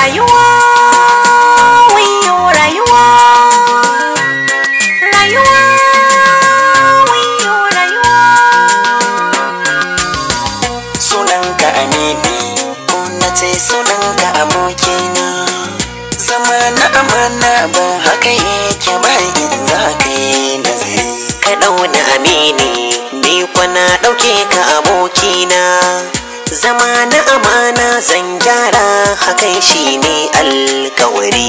rayuwa wayo rayuwa rayuwa wayo rayuwa sunanka amini ko na ce sunanka abokina zama na amana ba haka yake ba in za ka yi nazari ka ɗauna amini ni kwana ɗauke ka abokina zama na amana zan gyara hakan shi ne alkawari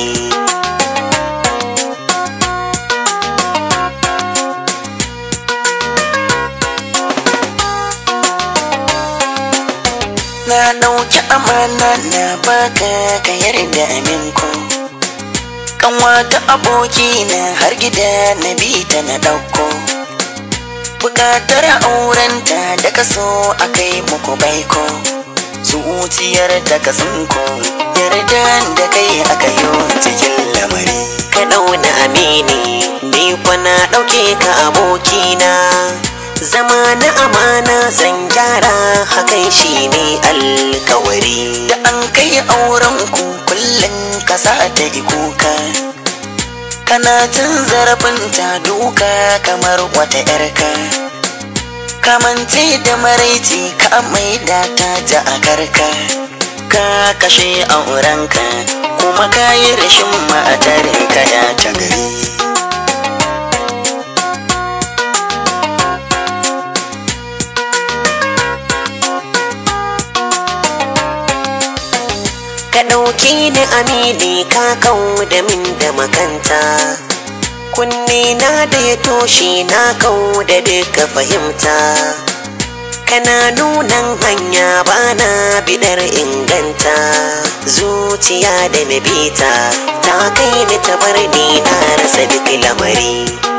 na ɗauki amana na baka ka yarda aminku kanwata aboki na har gida na bi ta na ɗauko bukatar aurenta da kaso a kai muku baiko zuciyar da ka tsinko yarda da kai aka yi cikin lamari ka ɗauna amini ni kwana ɗauke ka abokina zama na amana zan gyara hakan shi ne alkawari da an kai auren ku kullum ka sa ta yi kuka kana cin zarafinta duka kamar wata yarka kamance da maraici ka maida ta ja a karka ka kashe aurenka kuma ka yi rashin matar ka ya ta gari ka ɗauke ni amini ka kau da min da makanta kunne na da ya toshe na kau da duka fahimta kana nunan hanya bana bidar inganta zuciya da na bita ta kai ni ta bar ni na rasa duk lamari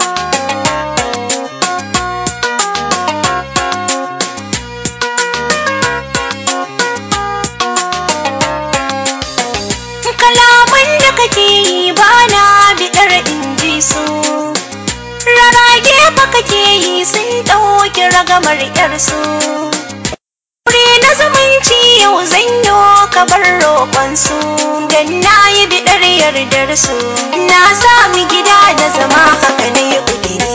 kalaman da kake yi ba na biɗar in ji su rarage fa kake yi sun ɗauki ragamar ƴarsu wuri na zumunci yau zanyo ka bar roƙonsu dan na yi biɗar yardar su na sami gida da zama haka na yi ƙudiri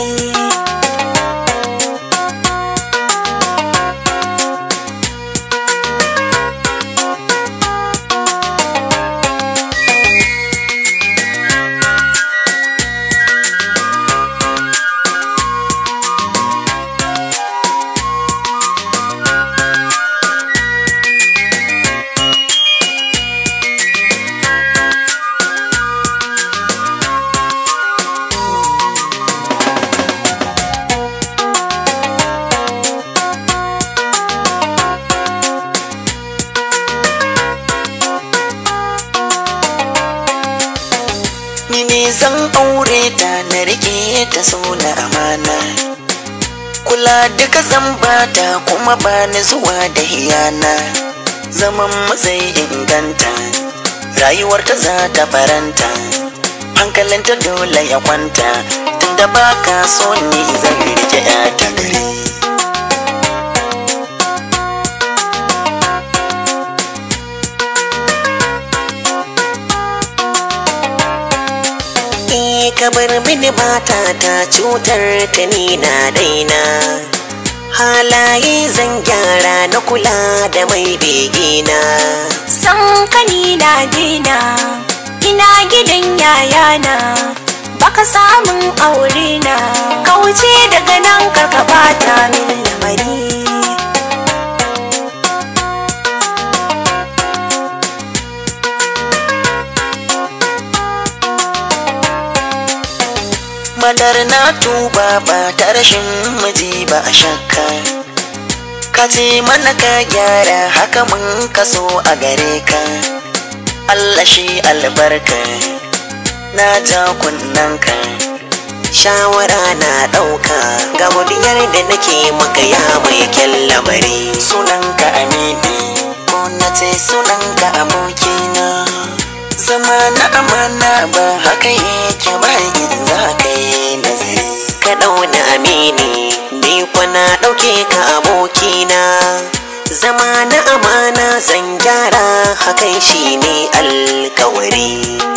ni ne zan aure ta na rike ta so na amana kula duka zan bata kuma ba ni zuwa da hiyana zaman matsayi inganta rayuwarta za ta faranta hankalinta dole ya kwanta tunda ba ka so ni zan rike ya ta gari Eh ka bar mini mata ta cutar ta ni na daina halaye zan gyara na kula da mai begina san kani na dina ina gidan yayana baka samun aure na kauce daga nan karka bata min lamari madar na tuba ba ta rashin miji ba a shakka ka ce mana ka gyara haka mun kaso a gare ka Allah shi albarka na ja kunnanka shawara na ɗauka ga godiyar da nake maka ya mai kyan lamari sunanka amini ko na ce sunanka abokina zama na amana ba haka yake ba in za ka yi nazari ka ɗauna amini ni kwana ɗauke ka abokina zama na amana zan gyara hakan shi ne alkawari